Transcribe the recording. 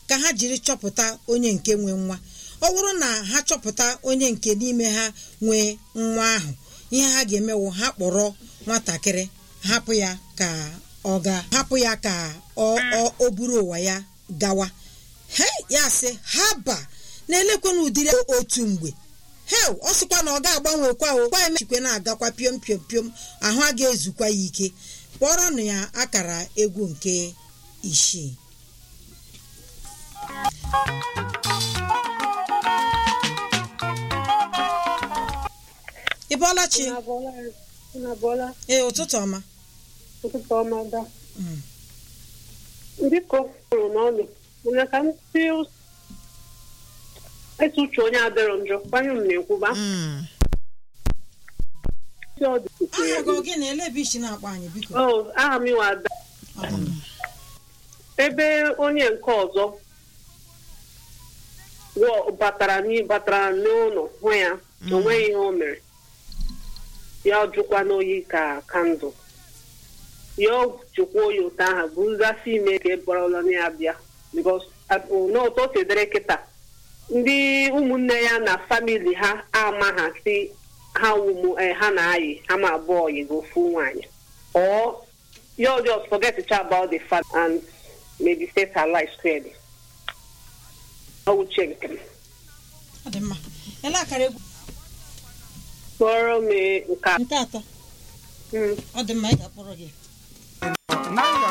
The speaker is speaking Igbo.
ka ha jiri chọpụta onye nke nwe nwa ọ bụrụ na ha chọpụta onye nke n'ime ha nwee nwa ahụ ihe ha ga-emewo ha kpọrọ nwatakịrị hapụ ya ka ọ ga hapụ ya ka ọ ọ- o buru ụwa ya gawa he ya sị ha ba na-elekwana ụdịrị otu mgbe hel ọ sịkwa na ọ ga-agbanwekwa o gwa emechikwe na-agakwa piom piom piom ahụ a ga-ezukwa ya ike kpọrọnụ ya akara egwu nke isii ị bọọla chi Unu abụọla ee ụtụtụ ọma ụtụtụ ọma da. Mm. Biko kwuru n'ọnụ mana ka m si etu uche onye adịrọ njọ kwanye m na-ekwuba Mm. si ọ dị aha gị ọ gị na-ele ebe isi na-akpọ anyị biko o aha m iwe ada Ọ dị mma. ebe onye nke ọzọ wọ- batara n'i- batara n'ụlọ hụ ya o nweghị ihe o mere ya jụkwa n'oyi ka kandụl ya ọ jụkwa oyi ụtọ ahụ bụ nzasi ime ka e bọrọla na ya bịa bikos n'ụtọ o si dịrị kịta ndị ụmụnne ya na famili ha ama ha si ha ụmụ eh, ha na-ayị ha ma abụọ yi bụ ofu nwaanyị or you just forget to chat about the fact and maybe set her life squarely. I will check them. ọ dị mma ele akara egwu Kpọrọ m nke a. nke atọ Mm. ọ dị mma ị ga-akpọrọ gị